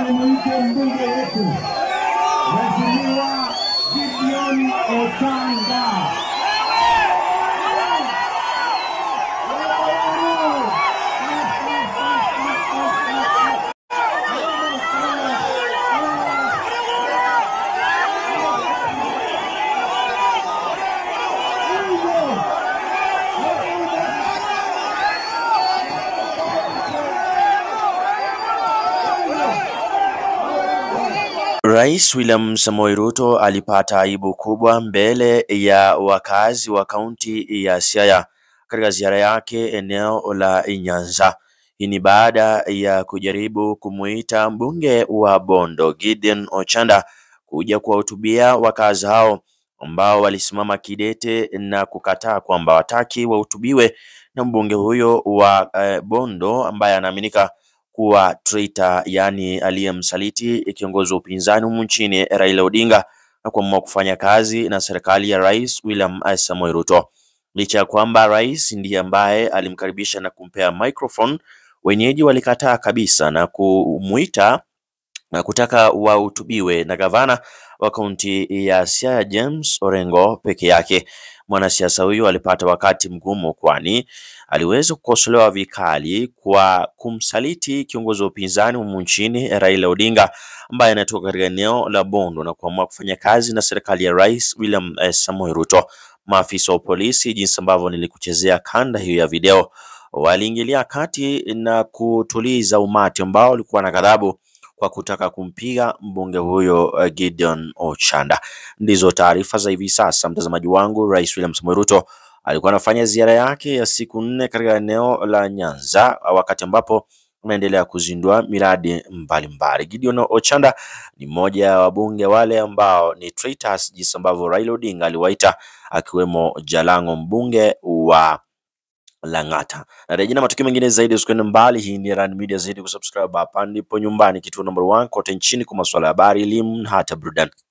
nimwite mbunge wetu Mheshimiwa Gideon Ochanga. Rais William Samoei Ruto alipata aibu kubwa mbele ya wakazi wa kaunti ya Siaya katika ziara yake eneo la Nyanza. Hii ni baada ya kujaribu kumuita mbunge wa Bondo Gideon Ochanda kuja kuwahutubia wakazi hao ambao walisimama kidete na kukataa kwamba wataki wahutubiwe na mbunge huyo wa eh, Bondo ambaye anaaminika kuwa traitor, yaani aliyemsaliti kiongozi wa upinzani humu nchini Raila Odinga na kuamua kufanya kazi na serikali ya Rais William Samoei Ruto. Licha ya kwamba rais ndiye ambaye alimkaribisha na kumpea microphone, wenyeji walikataa kabisa na kumuita na kutaka wahutubiwe na gavana wa kaunti ya Siaya James Orengo peke yake. Mwanasiasa huyu alipata wakati mgumu, kwani aliweza kukosolewa vikali kwa kumsaliti kiongozi wa upinzani humu nchini Raila Odinga ambaye anatoka katika eneo la Bondo na kuamua kufanya kazi na serikali ya Rais William eh, Samoei Ruto. Maafisa wa polisi, jinsi ambavyo nilikuchezea kanda hiyo ya video, waliingilia kati na kutuliza umati ambao ulikuwa na ghadhabu kwa kutaka kumpiga mbunge huyo uh, Gideon Ochanda. Ndizo taarifa za hivi sasa, mtazamaji wangu. Rais William Samoei Ruto alikuwa anafanya ziara yake ya siku nne katika eneo la Nyanza, wakati ambapo anaendelea kuzindua miradi mbalimbali. Gideon Ochanda ni mmoja ya wabunge wale ambao ni traitors, jinsi ambavyo Raila Odinga aliwaita, akiwemo Jalango mbunge wa Lang'ata. Na rejea na matukio mengine zaidi, usikwende mbali. Hii ni Rand Media, zaidi kusubscribe hapa ndipo nyumbani, kituo number one kote nchini kwa masuala ya habari, elimu na hata burudani.